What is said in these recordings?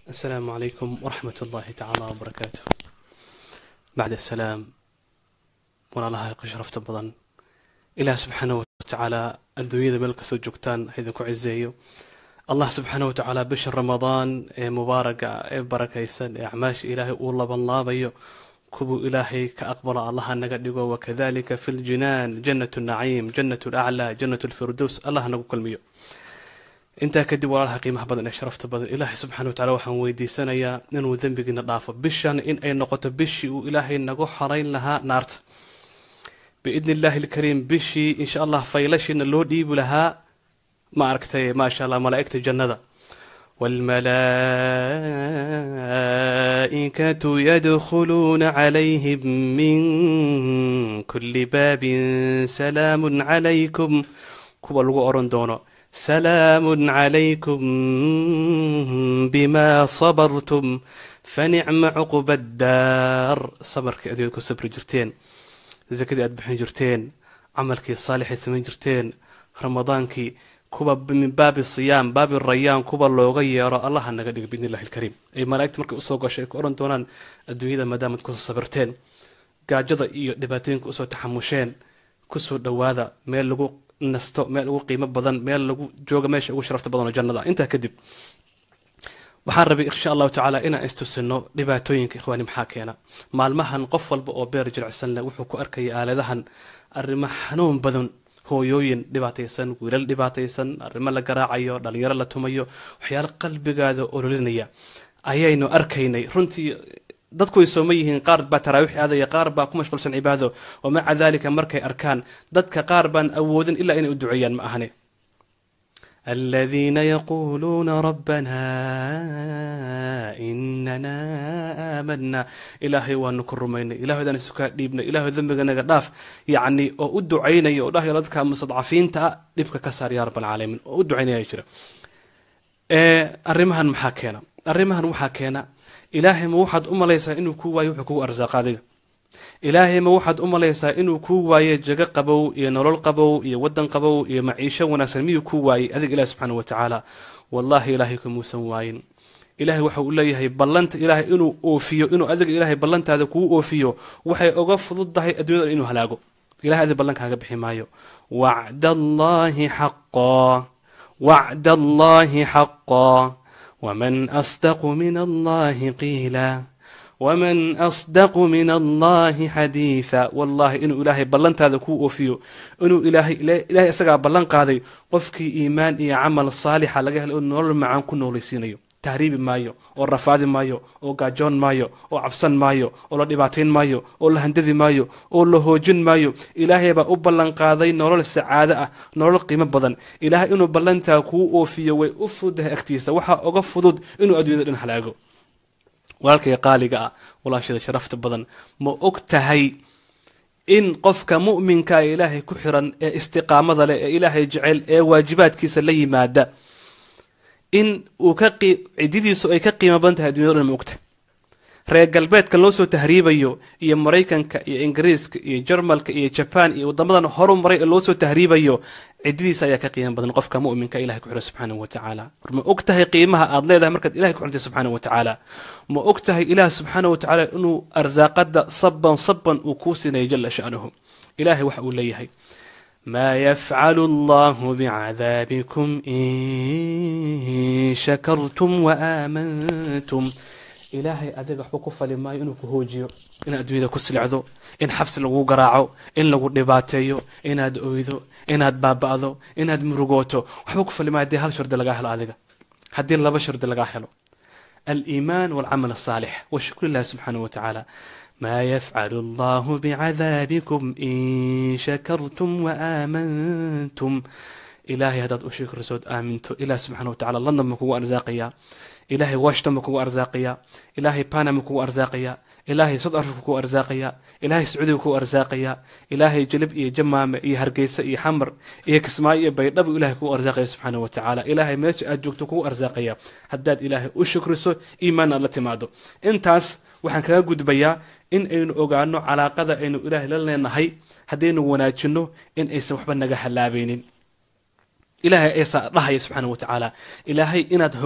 السلام عليكم ورحمة الله تعالى وبركاته بعد السلام walaalaha ay qashrafta badan ilaah subxaana watacaala adduunyada meel kastoo joogtaan ha idinku ciseeyo allah subxaana watacaala bisha ramadaan ee mubaaraga ee barakaysan ee acmaasha ilaahay uu labanlaabayo kuwuu ilaahay ka aqbalo allaha naga dhigo wakadalika fi ljinaan jannat naciim jannat laclaa jannat lfirdows allah nagu kulmiyo intaa kadib walaalaha qiimaha badan ee sharafta badan ilaahay subxana watacala waxaan weydiisanayaa inuu dembigiina dhaafo bishan in ay noqoto bishii uu ilaahay nagu xarayn lahaa naarta biidni illaahi alkariim bishii insha allah faylashiina loo dhiibi lahaa ma aragtay maasha allah malaa'igta jannada والملائكة يدخلون عليهم من كل باب سلام عليكم كوبا لغو أورن دونو سلام عليكم بما صبرتم فنعم عقب الدار صبرك أديكم صبر جرتين zakadii aad bixin jirteen camalkii saalixay samayn jirteen ramadaankii kuwa min baabi siyaam baabi rayaan kuwa looga yeero allaha naga dhiga biidni illahi alkariim ay malaa'igta markay usoo gashay ay ku odhan doonaan adduunyada maadaamaad kusoo sabirteen gaajada iyo dhibaatooyinka usoo taxamusheen kusoo dhowaada meel lagu nasto meel ugu qiimo badan meel lagu jooga meesha ugu sharafta badan oo jannada intaa kadib waxaan rabay insha allahu tacaala inaan istusino dhibaatooyinka ikhwaani maxaa keena maalmahan qof walba oo beer jilicsan leh wuxuu ku arkaya aaladahan arrimo xanuun badan hooyooyin dhibaataysan wiilal dhibaataysan arrimo la garaacayo dhalinyaro la tumayo waxyaalo qalbigaada ololinaya ayaynu arkaynay runtii dadku way sooma yihiin qaar baa taraawiix aadaya qaar baa ku mashquulsan cibaado wa maca daalika markay arkaan dadka qaar baan awoodin ilaa inay u duceeyaan ma ahane الذين يقولون ربنا إننا آمنا إلهي وأنكم رمينا إلهي دان سكا ديبنا إلهي ذنبنا نغداف يعني أو أدعينا يا الله يلدك مستضعفين تا ديبك كسر يا رب العالمين أو أدعينا يا جرا إيه الرمهن محاكينا الرمهن محاكينا إلهي موحد أم ليس إنه كوا يوحكو أرزاق هذه ilaahay ma waxaad u malaysaa inuu kuu waaye jago qabow iyo nolol qabow iyo waddan qabow iyo maciisho wanaagsan miyuu kuu waayey adiga ilahi subxaana wa tacaala wallahi ilaahay kamuusan waayin ilahay waxa uu leeyahay ballanta ilaahay inuu oofiyo inuu adiga ilaahay ballantaada kuu oofiyo waxay oga fududdahay adduunyada inuu halaago ilahay adiga ballankaaga bixi maayo wacd allahi xaqaa wacd allahi xaqaa waman asdaqu min allahi qiila wman asdaqu min allahi xadiida wallahi inuu ilaahay ballantaada kuu oofiyo inuu ilaahay ilahay isagaa ballan qaaday qofkii iimaan iyo camal saalixa laga helay oo nolol macaan ku noolaysiinayo tahriibi maayo oo rafaadi maayo oo gaajoon maayo oo cabsan maayo oo la dhibaatayn maayo oo la handadi maayo oo la hoojin maayo ilaahay baa u ballan qaaday nolol sacaado ah nolol qiimo badan ilaahay inuu ballantaa kuu oofiyo way u fududahay agtiisa waxaa oga fudud inuu adduunyada dhan halaago walaalkay qaaliga ah walaashada sharafta badan ma og tahay in qofka mu'minka ee ilaahay ku xiran ee istiqaamada leh ee ilaahay jecel ee waajibaadkiisa la yimaada in uu ka cididiisu ay ka qiimo badan tahay addunyada dhan ma og tahay reer galbeedka loo soo tahriibayo iyo maraykanka iyo ingiriiska iyo jarmalka iyo jabaan iyo wadamadan horu maray ee loo soo tahriibayo cididiisa ayaa ka qiimo badan qofka mu'minka ilahay ku xiran subxaanahu wa tacaala war ma og tahay qiimaha aad leedahay markaad ilahay ku xirantay subxaanahu wa tacaala ma og tahay ilaah subxaanahu wa tacaala inuu arsaaqada saban saban uu kuu siinayo jala sha'nuhu ilahay waxa uu leeyahay ma yafcalu allahu bicadaabikum in shakartum waaaamantum ilaahay adiga waxba ku fali maayo inuu ku hoojiyo inaad adduunyada ku silicdo in xabsi lagu garaaco in lagu dhibaateeyo inaad oydo inaad baaba'do inaad murugooto waxba ku fali maayo haddii hal shardi lagaa helo adiga haddii laba shardi lagaa helo aliimaan walcamal asaalix washukru illahi subxaanahu wa tacaala ma yafcalu allahu bicadaabikum in shakartum waaaamantum ilaahay haddaad u shukrisood aaminto ilaah subxana wa tacala london ma kugu arsaaqayaa ilaahay washington ma kugu arsaaqayaa ilaahay panama kugu arsaaqayaa ilaahay south africa kugu arsaaqayaa ilaahay sacuudiga kugu arsaaqayaa ilaahay jalib iyo jamaame iyo hargeysa iyo xamar iyo kismaayo iyo baydhabo ilahay kugu arsaaqaya subxaana wa tacaala ilaahay meesha aad joogto kugu arsaaqaya haddaad ilaahay u shukriso iimaan aad la timaado intaas waxaan kaga gudbayaa in aynu ogaano calaaqada aynu ilaahay la leenahay haddaynu wanaajino in aysan waxba naga halaabaynin ilaahay aysaa dhahaya subxaana wa tacaala ilaahay inaad hoogto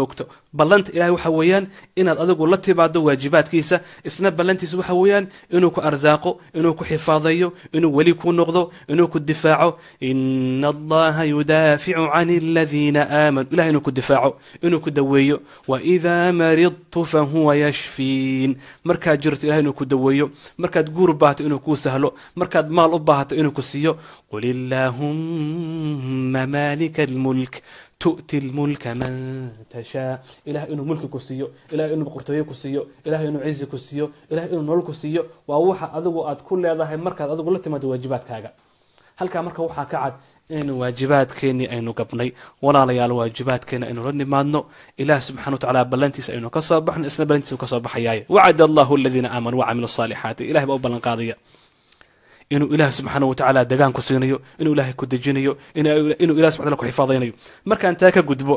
ballanta ilahay waxa weeyaan inaad adigu la timaado waajibaadkiisa isna ballantiisa waxa weeyaan inuu ku arsaaqo inuu ku xifaadeeyo inuu weli ku noqdo inuu ku difaaco ina allaha yudaaficu can aladiina aamanuu ilahay inuu ku difaaco inuu ku daweeyo waidaa maridtu fahuwa yashfiin markaad jirto ilahay inuu ku daweeyo markaad guur baahato inuu kuu sahlo markaad maal u baahato inuu ku siiyo qul illaahumma maalika almulk tu'ti lmulka man tashaa ilahay inuu mulki ku siiyo ilahay inuu boqortooye ku siiyo ilahay inuu cizi ku siiyo ilahay inuu nolol ku siiyo waa waxa adigu aad ku leedahay markaad adigu la timaado waajibaadkaaga halkaa marka waxaa ka cad inaynu waajibaadkeennii aynu gabnay walaalayaal waajibaadkeena aynu la nimaadno ilaah subxana wa tacala ballantiisa aynu ka soo baxno isna ballantiisa ka soo baxayaaye wacada allahu aladiina aamanuu wacamilu saalixaati ilahay baa u ballan qaadaya inuu ilaah subxaana wa tacaala degaan ku siinayo inuu ilaahay ku dejinayo inuu ilah subxana ku xifaadaynayo markaan taa ka gudbo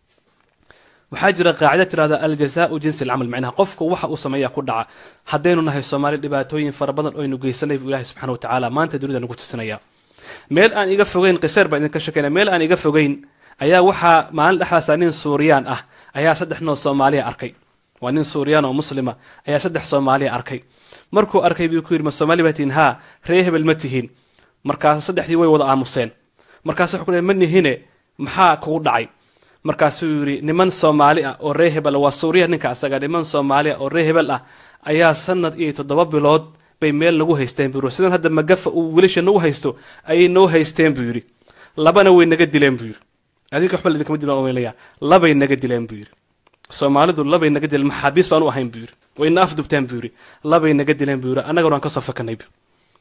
waxaa jira qaacida tirahda aljazaau jinsi alcamal macnaha qofku waxa uu sameeya ku dhaca haddaynu nahay soomaali dhibaatooyin fara badan oo aynu geysanay buu ilahi subxana wa tacaala maanta dunida nagu tusinaya meel aan iga fogeyn kiseer baa idinka shekeynaya meel aan iga fogeyn ayaa waxaa maalin dhexdaasa nin suuriyaan ah ayaa saddex noo soomaaliya arkay waa nin suuriyaan oo muslima ayaa saddex soomaaliya arkay markuu arkay buu ku yidhi ma soomaali baa tihiin haa ree hebel ma tihiin markaas saddexdii way wada aamuseen markaas wuxuu ku ma nihine maxaa kugu dhacay markaasuu yidhi niman soomaali ah oo ree hebel waa suuriya ninka asaga niman soomaali ah oo ree hebel ah ayaa sanad iyo toddoba bilood bay meel nagu haysteen buu yidhi sidan hadda magafa uu wiilasha nagu haysto ayay noo haysteen buu yidhi labana way naga dileen buu yidhi adinka waxba idinkama dilan omeynaya labay naga dileen buu yidhi soomaalidu labay naga dileen maxaabiis baan u ahayn buu yidhi wayna afdubteen buu yidhi labay naga dileen buu yidhi annagana waan ka soo fakanay bu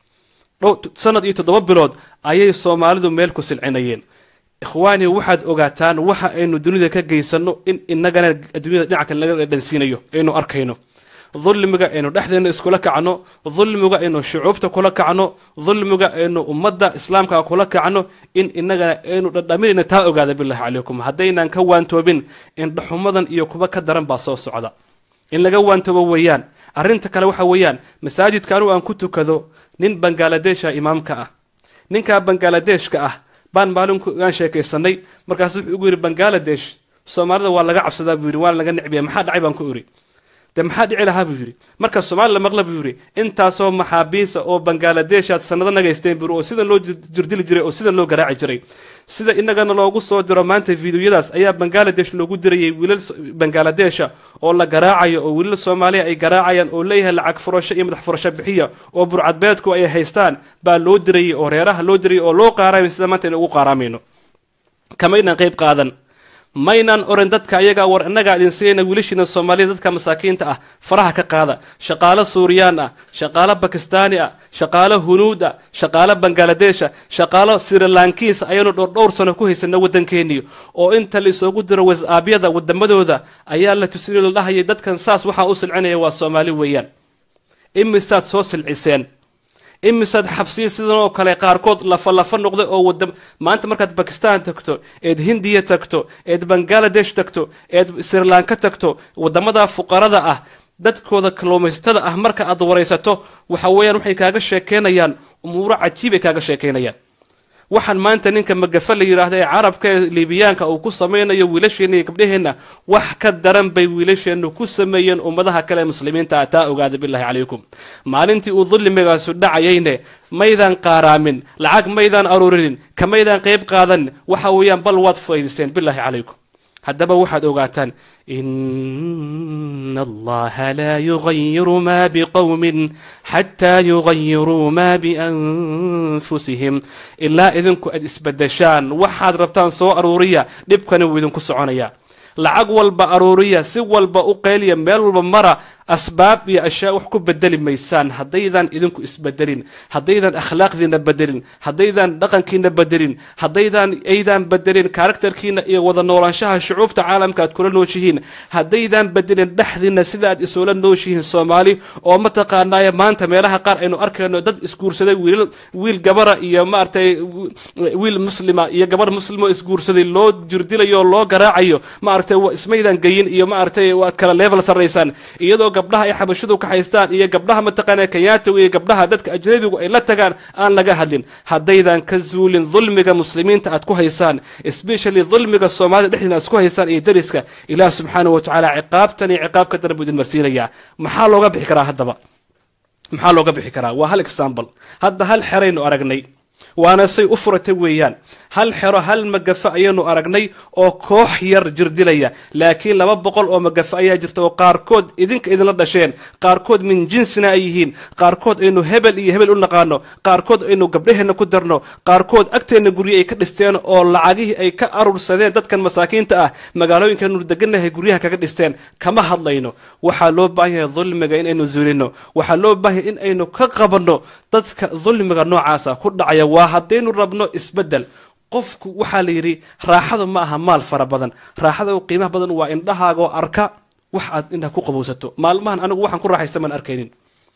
sanad iyo toddoba bilood ayay soomaalidu meel ku silcinayeen ikhwaani waxaad ogaataan waxa aynu dunida ka geysanno in inagana adduunyada dhinaca kale laga dhansiinayo aynu arkayno dulmiga aynu dhexdeena iskula kacno dulmiga aynu shucuubta kula kacno dulmiga aynu ummadda islaamka kula kacno in inagana aynu dhadhaminayna taa ogaada bilahi calaykum haddaynan ka waantoobin indhaxumadan iyo kuba ka daran baa soo socda in laga waantoobo weeyaan arrinta kale waxa weeyaan masaajidka anugu aan ku tukado nin bangaaladesha imaamka ah ninkaa bangaaladeshka ah baan maalinkaan sheekaysanay markaasu wuxuu ugu yidhi bangaladesh soomaalida waa laga cabsadaa buu yidhi waa laga necbiya maxaa dhacay baan ku iri de maxaa dhici lahaa buu yidhi marka soomaali la maqla buu yidhi intaasoo maxaabiisa oo bangaaladeshaad sanado nagaysteen buu oo sidan loo jirdili jiray oo sidan loo garaaci jiray sida inagana loogu soo diro maanta fideoyadaas ayaa bangaladesh loogu dirayay wiilal bangaaladesha oo la garaacayo oo wiilal soomaaliya ay garaacayaan oo leeyahay lacag furasho iyo madax furasho bixiya oo burcadbeedku ay haystaan baa loo dirayay oo reeraha loo dirayay oo loo qaaraamay sida maanta inu ugu qaaraamayno kamaynaan qayb qaadan maynaan oran dadka ayagaa war innagaa idin siinayna wiilashiina soomaalida dadka masaakiinta ah faraha ka qaada shaqaalo suuriyaan ah shaqaalo bakistaani ah shaqaalo hunuud ah shaqaalo bangaaladesha shaqaalo sirilankiis ayaynu dhowrdhowr sano ku haysana waddankeennii oo inta la isoogu diro wasaabyada wadamadooda ayaa la tusinay la dhahayay dadkan saas waxaa u silcinaya waa soomaali weeyaan imisaad soo silciseen imisaad xabsiya sidan oo kale qaarkood lafa lafa noqday oo wada maanta markaad bakistan tagto eed hindiya tagto eed bangaladesh tagto eed srilanka tagto wadamada fuqarada ah dadkooda kalluumaysatada ah marka aad waraysato waxa weeyaan waxay kaaga sheekeynayaan umuuro cajiibay kaaga sheekeynayaan waxaan maanta ninka magafa la yidhaahda ee carabka ee liibiyaanka uu ku samaynayo wiilasheenna iyo gabdhaheenna wax ka daran bay wiilasheennu ku sameeyeen ummadaha kale ee muslimiinta ah taa ogaada bilahi calaykum maalintii uu dulmigaasu dhacayayne maydaan qaaraamin lacag maydaan aruurinin kamaydaan qayb qaadanin waxa weeyaan bal waad faa'idaysteen bilahi calaykum haddaba waxaad ogaataan ina allaha laa yugayiru ma biqowmin xataa yugayiruu ma bianfusihim ilaa idinku aad isbedeshaan waxaad rabtaan soo aruuriya dhibkani wuu idinku soconaya lacag walba aruuriya si walba u qayliya meel walba mara asbaab iyo ashyaa wax ku bedeli maysaan haddaydan idinku isbedelin haddaydan akhlaaqdiina bedelin haddaydan dhaqankiina bedelin haddaydan aydan bedelin karakterkiina iyo wada noolaanshaha shucuubta caalamka aad kula nooshihiin haddaydan bedelin dhexdiina sida aad isula nooshihiin soomaali oo mataqaanaaye maanta meelaha qaar aynu arkayno dad isguursaday wiil wiil gabara iyo maaragtay wiil muslima iyo gabar muslimo isguursaday loo jirdilayo loo garaacayo maaragtay maaragtay ismaydan geyin iyo maaragtay waad kala level sarraysaan iyadoo gabdhaha ay xabashidu ka haystaan iyo gabdhaha mataqaana kenyaatiga iyo gabdhaha dadka ajnabigu ay la tagaan aan laga hadlin haddaydan ka zuulin dulmiga muslimiinta aad ku haysaan especially dulmiga soomaalida dhexdiina aad isku haysaan iyo dariska ilaah subxaanahu watacaala ciqaabtan iyo ciqaab ka daran buu idin marsiinayaa maxaa looga bixi karaa haddaba maxaa looga bixi karaa waa hal example hadda hal xeraynu aragnay waana say u furatay weeyaan hal xero hal magafa ayaynu aragnay oo koox yar jirdilaya laakiin laba boqol oo magafa ayaa jirta oo qaarkood idinka idinla dhasheen qaarkood min jinsina ay yihiin qaarkood aynu hebel iyo hebel u naqaano qaarkood aynu gabdhaheenna ku darno qaarkood agteenna gurye ay ka dhisteen oo lacagihii ay ka arursadeen dadkan masaakiinta ah magaalooyinkaynu deganahay guryaha kaga dhisteen kama hadlayno waxaa loo baahan yahay dulmiga inaynu zuulino waxaa loo baahan yahay in aynu ka qabanno dadka dulmiga noocaasa ku dhacaya waa haddaynu rabno isbeddel qofku waxaa la yidhi raaxadu ma aha maal fara badan raaxada u qiimaha badan waa indhahaagoo arka wax aad indhaha ku qabowsato maalmahan anigu waxaan ku raaxaysta maan arkaynin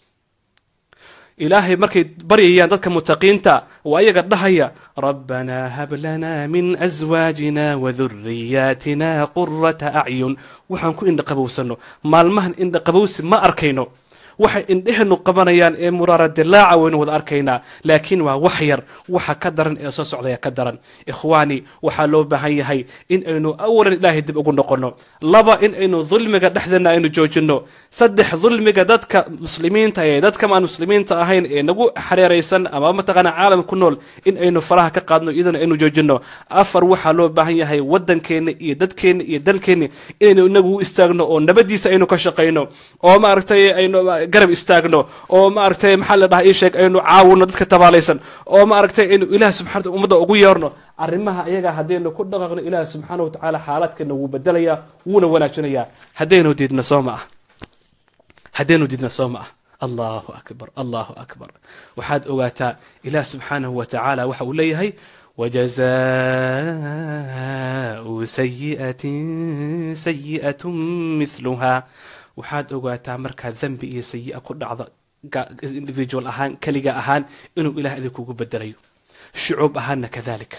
ilaahay markay baryayaan dadka mutaqiinta waa ayaga dhahaya rabbanaa hab lanaa min aswaajina waduriyaatina qurata acyun waxaan ku indha qabowsano maalmahan indha qabowsi ma arkayno waxay indhehenu qabanayaan ee muraara dilaaca waynu wada arkaynaa laakiin waa wax yar waxa ka daran ee soo socdaya ka daran ikhwaani waxaa loo baahan yahay in aynu awalan ilaahay dib ugu noqonno laba in aynu dulmiga dhexdeena aynu joojinno saddex dulmiga dadka muslimiinta ee dadka aan muslimiinta ahayn ee nagu xareeraysan ama mataqaana caalam ku nool in aynu faraha ka qaadno iyadana aynu joojinno afar waxaa loo baahan yahay waddankeenna iyo dadkeenna iyo dalkeenna inaynu inagu u istaagno oo nabadiisa aynu ka shaqayno oo maaragtay aynu garab istaagno oo maaragtay maxaa la dhaha ii sheeg aynu caawino dadka tabaalaysan oo maaragtay aynu ilaah subxana ummadda ugu yeerno arrimaha ayaga haddaynu ku dhaqaaqno ilaah subxaana watacaala xaalaadkeena wuu bedelayaa wuuna wanaajinayaa haddaynu diidna soo ma ah haddaynu diidna soo ma ah allahu akbar allahu akbar waxaad ogaataa ilaah subxaanahu wa tacaala waxa uu leeyahay wajazaau sayi'atin sayi'atun mithluha waxaad ogaataa markaa dembi iyo sayi-a ku dhacda individual ahaan keliga ahaan inuu ilaah idinkugu bedelayo shucuub ahaanna kadalik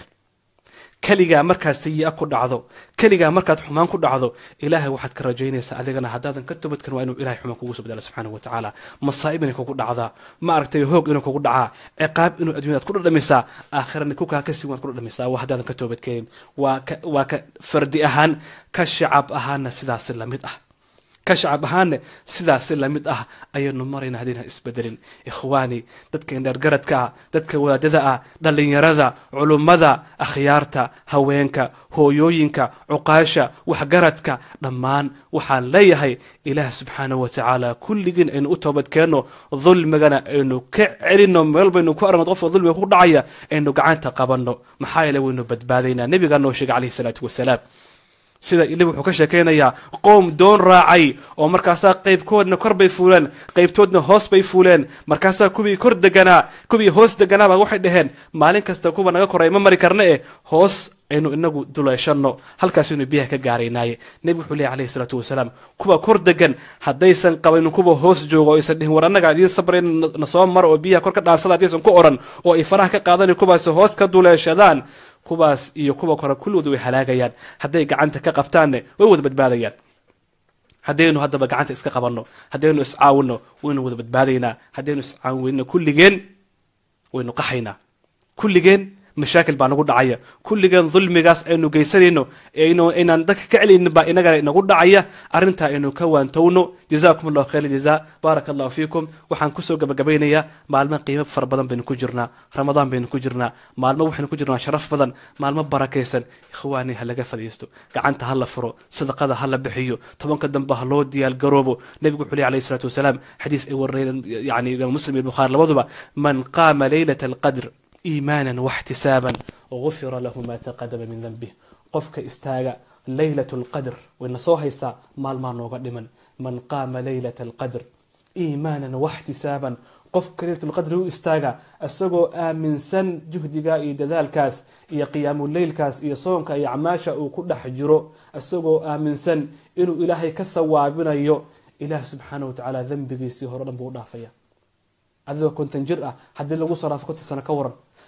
keligaa markaad sayi-a ku dhacdo keligaa markaad xumaan ku dhacdo ilaahay waxaad ka rajaynaysaa adigana haddaadan ka toobadkan waa inuu ilahay xumaan kugu soo bedela subxaanahu wa tacaala masaa'ib inay kugu dhacdaa ma aragtay hoog inuu kugu dhacaa ciqaab inuu addunyadaad ku dhadhamisaa aakhirana kukaa kasii waad ku dhadhamisaa waa haddaadan ka toobadkeenin waa ka waa ka fardi ahaan ka shacab ahaana sidaasi lamid ah ka shacab ahaanne sidaasi lamid ah ayaynu marayna haddaynan isbedelin ikhwaani dadka indheergaradka ah dadka wadaadada ah dhallinyarada culummada akhyaarta haweenka hooyooyinka cuqaasha waxgaradka dhammaan waxaan leeyahay ilaah subxaanahu wa tacaala kulligiin aynu u toobadkeenno dulmigana aynu ka celinno meel baynu ku aragno qofka dulmiga ku dhacaya aynu gacanta qabanno maxaa yeele waynu badbaadaynaa nebigaa noo sheegay calayhi salaatu wasalaam sida ili wuxuu ka sheekaynayaa qoom doon raacay oo markaasaa qaybkoodna kor bay fuuleen qaybtoodna hoos bay fuuleen markaasaa kuwii kor deganaa kuwii hoos deganaaba waxay dhaheen maalin kasta kuwa naga koray ma mari karna eh hoos aynu inagu duleeshanno halkaasaynu biyaha ka gaaraynaaye nebi wuxuu leey alayhi salaatu wasalaam kuwa kor degan haddaysan qabanin kuwa hoos jooga oo aysan dhihin war annaga idiin sabrayn na soo mara oo biyaha kor ka dhaansada haddaysan ku oran oo ay faraha ka qaadani kuwaasi hoos ka duleeshadaan kuwaas iyo kuwa kore kulligood way halaagayaan hadday gacanta ka qabtaanne way wada badbaadayaan haddaynu haddaba gacanta iska qabanno haddaynu iscaawinno waynu wada badbaadaynaa haddaynu iscaawinno kulligeen waynu qaxaynaa kulligeen mashaakil baa nagu dhacaya kulligeen dulmigaas aynu geysanayno aynaan dadka ka celaynin baa inagana inagu dhacaya arrintaa aynu ka waantowno jazakum allahu khayr jaza baaraka allahu fiikum waxaan kusoo gabagabaynayaa maalmo qiimo fara badan baynu ku jirnaa ramadaan baynu ku jirnaa maalmo waxaynu ku jirnaa sharaf badan maalmo barakaysan ikhwaani ha laga fadhiisto gacanta ha la furo sadaqada ha la bixiyo tobanka dambe ha loo diyaal garoobo nebigu wuxuu ley alayhi salatu wasalaam xadiis ay warinayeen yani imaam muslim iyo bukhaari labaduba man qaama leylata alqadr iimaanan waxtisaaban gufira lahu maa taqadama min danbih qofka istaaga leylat lqadr wayna soo haystaa maalmaa nooga dhiman man qaama leylata alqadr iimaanan waxtisaaban qofka leylat lqadri u istaaga isagoo aaminsan juhdiga iyo dadaalkaas iyo qiyaamuleylkaas iyo soonka iyo acmaasha uu ku dhex jiro isagoo aaminsan inuu ilaahay ka sawaabinayo ilaah subxaana wa tacaala dembigiisii hore o dhan buu u dhaafaya adigoo konton jir ah haddii lagu soo dhaafo konton sano ka waran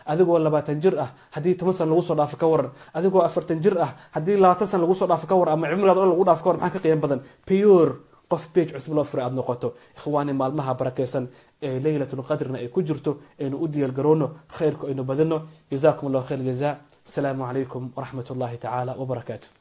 adigoo labaatan jir ah haddii toban san lagu soo dhaafo ka waran adigoo afartan jir ah haddii labaatan san lagu soo dhaafo ka waran ama cimrigaad o lagu dhaafo ka waran maxaa ka qiimo badan pure qof beej cusub loo furay aada noqoto ikhwaani maalmaha barakeysan ee leylatulqadrina ay ku jirto aynu u diyaargarowno khayrku aynu badino jazakum allahu khayr jaza asalaamu calaykum waraxmat ullahi tacaala wabarakaatu